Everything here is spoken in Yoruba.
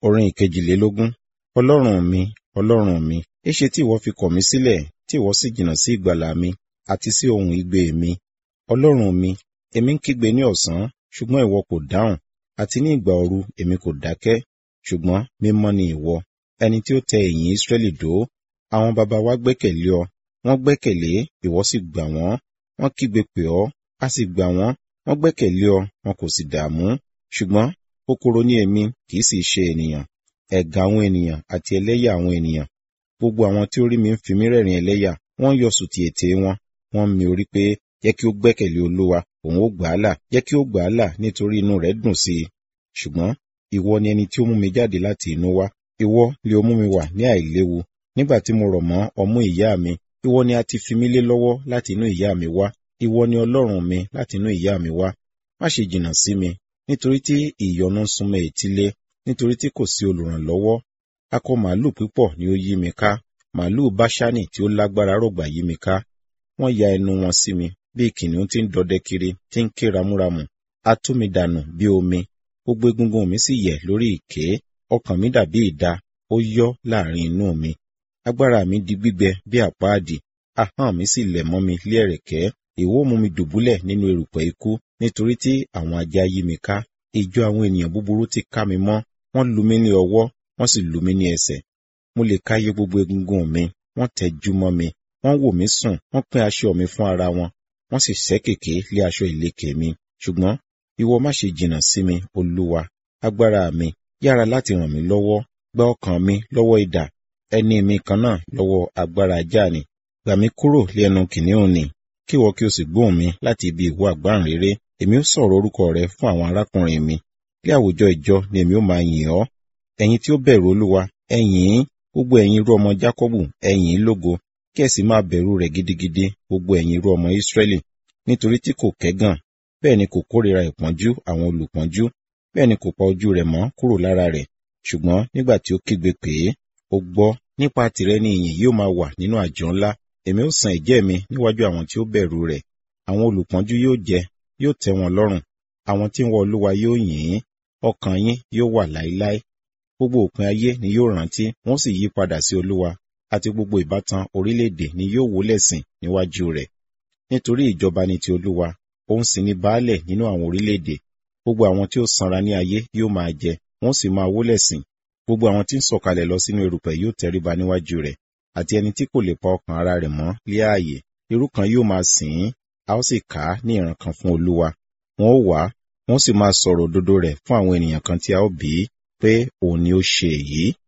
Orin ìkejìlélógún. Ọlọ́run mi, Ọlọ́run mi, éṣe tí ìwọ fi kọ̀ mí sílẹ̀, tí ìwọ sì jìnnà sí ìgbàlà mi, àti sí ohùn igbe mi? Ọlọ́run mi, èmi ń kígbe ní ọ̀sán, ṣùgbọ́n ìwọ kò dáhùn, àti ní ìgbà òru èmi kò dákẹ́. Ṣùgbọ́n mímọ́ ni ìwọ, ẹni tí ó tẹ ẹ̀yìn Ísírẹ́lì dó. Àwọn baba wa gbẹ́kẹ̀lé ọ, wọ́n gbẹ́kẹ̀lé, ìwọ sì gbà wọ́n. Wọ́n kígbe pè ọ́, a sì gbà wọ́n. Wọ́n gbẹ́kẹ̀lé ọ, wọn kò sì dààmú. Ṣùgbọ́n kòkòrò ni èmi, kì í sì ṣe ènìyàn. Ẹ̀gàn àwọn ènìyàn àti ẹlẹ́yà àwọn ènìyàn. Gbogbo àwọn tí ó rí mi ń fi mí rẹ́rìn ẹlẹ́yà. Wọ́n yọ sùtì ètè wọn. Wọ́n mi orí pé, jẹ́ kí ó gbẹ́kẹ̀lé Olúwa, òun ó gbà á là. Jẹ́ kí ó gbà á là nítorí inú rẹ̀ dùn sí i. Ṣùgbọ́n ìwọ ni ẹni tí ó mú mi jáde láti inú wá. Ìwọ lé ó mú mi wà ní àìléwu. Nígbà tí mo rọ̀ mọ́ ọmú ìyá mi, ìwọ ni a ti fi mí lé lọ́wọ́ láti inú ìyá mi wá. Ìwọ ni Ọlọ́run mi láti inú ìyá mi wá. Má ṣe jìnnà sí mi, nítorí tí ìyọnu ń súnmọ́ etílé, nítorí tí kò sí olùrànlọ́wọ́. Akọ màálù púpọ̀ ni ó yí mi ká. Màálù Báṣánì tí ó lágbára rọ̀gbà yí mi ká. Wọ́n ya ẹnu wọn sí mi, bí kìnìún tí ń dọdẹ kiri, tí ń ké ramúramù. A tú mi dànù bí omi. Gbogbo egungun mi sì yẹ̀ lórí ìké. Ọkàn mi dàbí idà, ó yọ́ láàrin inú mi. Agbára mi di gbígbẹ bí àpáàdì. Ahọ́n mi sì lẹ̀ mọ́ mi lé ẹ̀rẹ̀kẹ́. Ìwọ mú mi dùbúlẹ̀ nínú erùpẹ̀ ikú, nítorí tí àwọn ajá yí mi ká. Ìjọ àwọn ènìyàn búburú ti ká mi mọ́. Wọ́n lu mí ní ọwọ́, wọ́n sì lu mí ní ẹsẹ̀. Mo lè káyé gbogbo egungun mi, wọ́n tẹjú mọ́ mi. Wọ́n wò mí sùn, wọ́n pín aṣọ mi fún ara wọn. Wọ́n sì ṣẹ́ kèké lé aṣọ ìlékè mi. Ṣùgbọ́n ìwọ má ṣe jìnnà sí mi, Olúwa, agbára mi, yára láti ràn mí lọ́wọ́. Gba ọkàn mi lọ́wọ́ idà, ẹni mi kan náà lọ́wọ́ agbára ajá ni. Gbà mí kúrò lé ẹnu kìnìún ni, kí ìwọ kí o sì gbóhùn mi láti ibi ìwọ àgbáǹréré. Èmi ó sọ̀rọ̀ orúkọ rẹ fún àwọn arákùnrin mi. Lé àwùjọ ìjọ ni èmi ó máa yìn ọ́. Ẹ̀yin tí ó bẹ̀rù Olúwa, ẹ yìn ín. Gbogbo ẹ̀yin irú ọmọ Jákọ́bù, ẹ yìn ín lógo. Kí ẹ sì máa bẹ̀rù rẹ̀ gidigidi, gbogbo ẹ̀yin irú ọmọ Ísírẹ́lì. Nítorí tí kò kẹ́gàn, bẹ́ẹ̀ ni kò kórìíra ìpọ́njú àwọn olùpọ́njú, bẹ́ẹ̀ ni kò pa ojú rẹ̀ mọ́ kúrò lára rẹ̀. Ṣùgbọ́n nígbà tí ó kígbe pè é, ó gbọ́. Nípa tìrẹ ni ìyìn yóò máa wà nínú àjọ ńlá. Èmi ó san ẹ̀jẹ́ mi níwájú àwọn tí ó bẹ̀rù rẹ̀. Àwọn olùpọ́njú yóò jẹ, yóò tẹ́ wọn lọ́rùn. Àwọn tí ń wá Olúwa yóò yìn ín. Ọkàn yín yóò wà láéláé. Gbogbo òpin ayé ni yóò rántí, wọ́n sì yí padà sí Olúwa, àti gbogbo ìbátan orílẹ̀-èdè ni yóò wólẹ̀ sìn níwájú rẹ̀. Nítorí ìjọba ni ti Olúwa, òun sì ni baálẹ̀ nínú àwọn orílẹ̀-èdè. Gbogbo àwọn tí ó sanra ní ayé yóò máa jẹ, wọ́n sì máa wólẹ̀ sìn. Gbogbo àwọn tí ń sọ̀kalẹ̀ lọ sínú erùpẹ̀ yóò tẹríba níwájú rẹ̀, àti ẹni tí kò lè pa ọkàn ara rẹ̀ mọ́ lé ààyè. Irú kan yóò máa sìn ín, a ó sì kà á ní ìran kan fún Olúwa. Wọn ó wá, wọ́n sì máa sọ̀rọ̀ òdodo rẹ̀ fún àwọn ènìyàn kan tí a ó bí pé òun ni ó ṣe èyí.